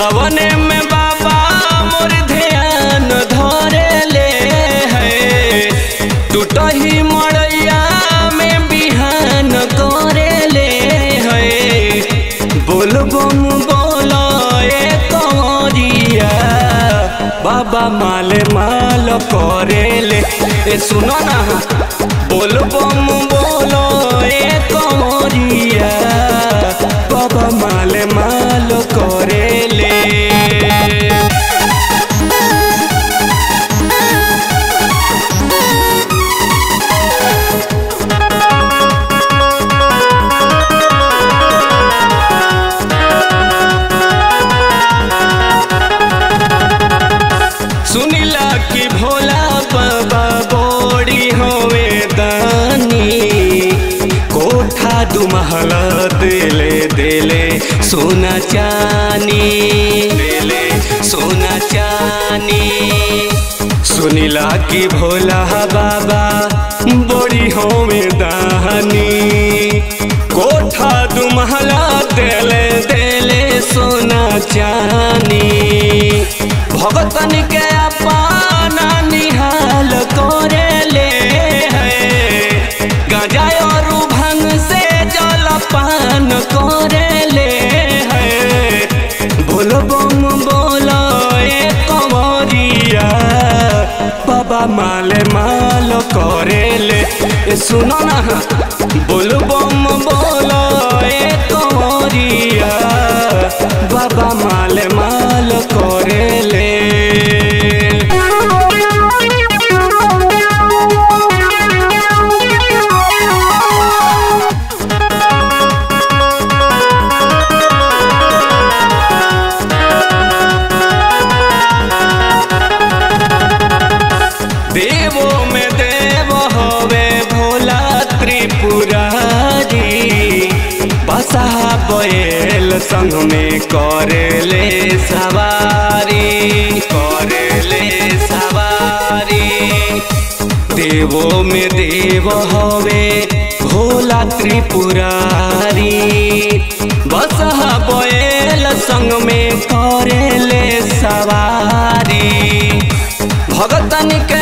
सवने में बाबा मोर ध्यान धरे ले है टूटही मड़ैया में बिहान करे ले है बोल बम बोलो ए कंवरिया बाबा माले माल करे ले ए सुनो ना बोल बम बोलो ए कंवरिया बाबा माले माल करे ले सुनिला कि भोला बाबा बोड़ी होवे दानी कोठा दुमहला देले देले सोना चानी देले सोना चानी सुनिला कि भोला बाबा बोड़ी होवे दानी कोठा दुमहला देले देले सोना चानी भगतन के अपना निहाल करे ले है गजा और भंग से जल पान करे ले है बोल बम बोलो ए कंवरिया बाबा माले माल करे ले ए सुनो ना बोल बम बोलो ए कंवरिया बाबा माले माल करे ले देवो में देव होवे भोला त्रिपुरारी बसा बैल संग में करेले सवारी करेले सवारी देवो में देव होवे भोला त्रिपुरारी बसहा बैल संग में करेले सवारी भगतन के